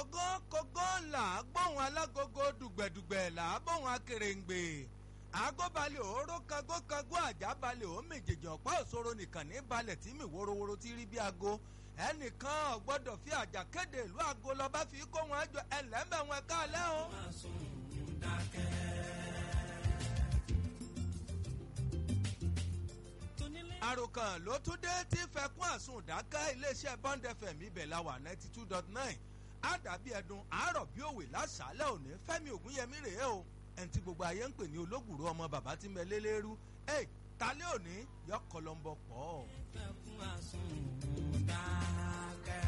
kógó kógó là á gbóhùn alágogo dùgbẹ̀dùgbẹ̀ là á gbóhùn akèrèǹgbè àgọ́balẹ̀ òóró kagó kagó àjábalẹ̀ ó méjèèjì ọ̀pá òṣòro nìkan ní balẹ̀ tí mi worowóró ti rí bí aago ẹnìkan ò gbọ́dọ̀ fi àjà kéde ìlú aago lọ́ba fi kó wọn jọ ẹlẹ́mẹ̀ wọn káàlẹ́ o. àròkàn ló tún dé tí fẹkún àsùn dáká iléeṣẹ́ bond fm ibẹ̀ la wà ninety two dot nine àdàbí ẹdun àárọ̀ bí òwe lásàálẹ̀ òní fẹ́mi ògúnyẹmí rèé o ẹni tí gbogbo ayé ń pè ní olóògùrú ọmọ bàbá tí ń bẹ lélẹ́rú ẹ̀ talẹ́ òní yọ kọlọ́mbọ pọ̀. fẹkún àsùn dákẹ́.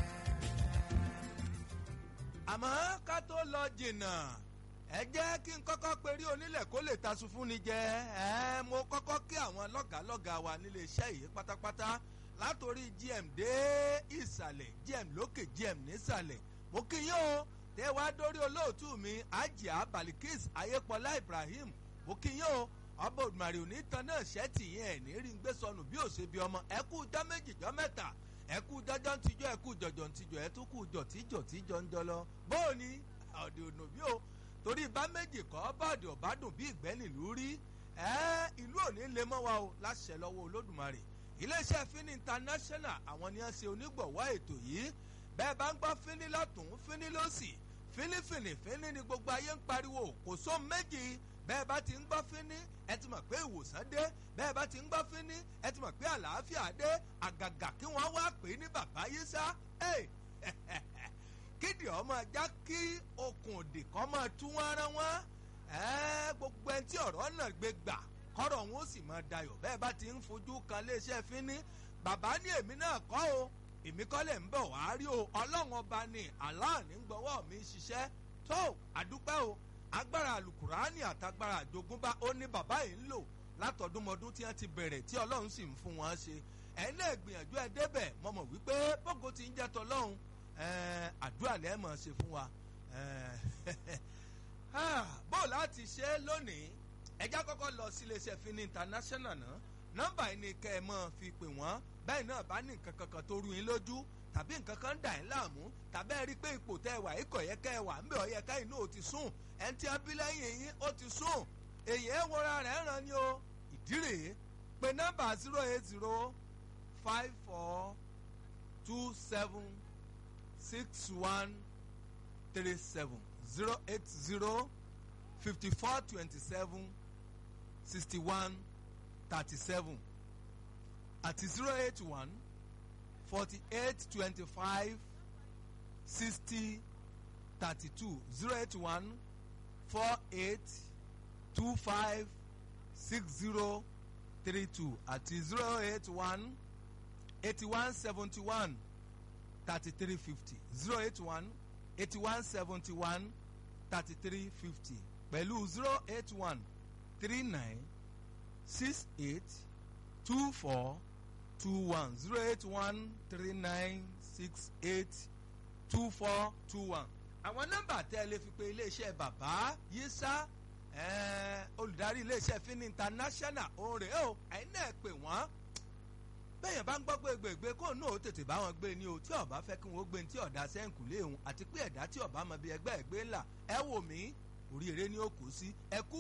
àmọ́ ká tó lọ jìnnà ẹ jẹ́ kí n kọ́kọ́ perí onílẹ̀ kó lè tasun fún ni jẹ ẹ mo kọ́kọ́ kí àwọn lọ́gàálọ́gàá wa nílé iṣẹ́ yìí pátápátá látòrí gm dé ìsàlẹ̀ gm lókè gm nísàlẹ̀ mo kí yín o tẹ wá dórí olóòtú mi ajia balikis ayépọlá ibrahim mo kí yín o ọba òdùmarè òní tan náà ṣẹ́ẹ̀tì yẹn ẹ̀ ní rí ń gbé sọnù bí òṣèbí ọmọ ẹ kú jọ méjì jọ mẹ́ta ẹ kú jọjọ ń tijọ́ ẹ kú jọjọ ń tijọ́ ẹ tún kú jọ tíjọ tíjọ ń jọ lọ bóò ni ọ̀dẹ̀ ònà bí o torí bá méjì kọ́ bọ́ọ̀dì ọ̀bádùn bí ìgbẹ́ nílùú rí ẹ́ ìlú òní lè mọ́ wa o láṣẹ lọ́wọ́ olódùmarè iléeṣẹ́ fini international àwọn ni wọ́n ṣe onígbọ̀wọ́ ètò yìí bẹ́ẹ̀ bá ń gbọ́ fini lọ́tún fini lọ́sì fínífìní fíní ni gbogbo ayé ń pariwo kò só méjì bẹ́ẹ̀ bá ti ń gbọ́ fíní ẹ ti mọ̀ pé ìwòsàn dé bẹ́ẹ̀ bá ti ń gbọ́ fíní ẹ ti mọ̀ pé àlàáfíà dé àgàgà kí wọ́n wá pè é ní bàbá yìí sá kídì ọmọ ajá kí okùn òdì kan máa tú wọn rán wọn gbogbo ẹni tí ọ̀rọ̀ náà gbé gbà kọ́rọ̀ wọn ó sì máa dayọ̀ bẹ́ẹ̀ bá ti ń fojú kan léṣẹ́ fíní bàbá ní èmi náà kọ́ o èmi kọ́ lẹ̀ ń bọ̀ wá rí o ọlọ́run ọba ni aláàní ń gbọ́wọ́ mi ṣiṣẹ́ tó àdúpẹ́ o agbára alukurani àtagbára àjogúnbá ó ní bàbá yìí ń lò látọdúnmọdún tí wọ́n ti bẹ̀rẹ̀ tí ọlọ́run sì ń fún wọn ṣe ẹ̀yin náà gbìyànjú ẹ débẹ̀ mo mọ̀ wípé bógo ti ń jẹ́ tọlọ́run àdúrà lẹ́ mọ̀ ṣe fún wa bó láti ṣe lónìí ẹjá kọ́kọ́ lọ sí iléeṣẹ́ fini international náà nọ́mbà yìí ni kẹ́ ẹ mọ́ fi pè wọ́n bẹ́ẹ̀ náà bá ní nǹkan kankan tó rú yín lójú tàbí nǹkan kan dà yín láàmú tàbí ẹ rí i pé ipò tẹ́ ẹ wà ikọ̀ yẹ kẹ́ ẹ wà ń bẹ̀ ọ yẹ ká inú ò ti sùn ẹni tí a bí lẹ́yìn yín ó ti sùn èyí ẹ wọra rẹ̀ ràn ní o ìdí rèé pé nọ́mbà zero eight zero five four two seven six one three seven zero eight zero fifty four twenty seven sixty one thirty seven àti zero eight one forty eight twenty five sixty thirty two zero eight one four eight two five six zero three two àti zero eight one eighty one seventy one thirty three fifty zero eight one eighty one seventy one thirty three fifty pẹ̀lú zero eight one three nine six eight two four two one zero eight one three nine six eight two four two one. àwọn nọ́mbà tẹ́ ẹ lè fi pe iléeṣẹ́ bàbá yísà olùdarí iléeṣẹ́ fini international òun rèé o ẹ̀yin náà pè wọ́n bẹ́ẹ̀yàn bá ń gbọ́ pé gbègbè kó náà ó tètè bá wọn gbé ni o tí ọba fẹ́ kí wọ́n gbé ní tí ọ̀dà sẹ́ǹkù léhùn àti pé ẹ̀dá tí ọba mọ bí ẹgbẹ́ ẹ̀gbẹ́ ńlá ẹ wò mí orí eré ni ó kù sí ẹ kú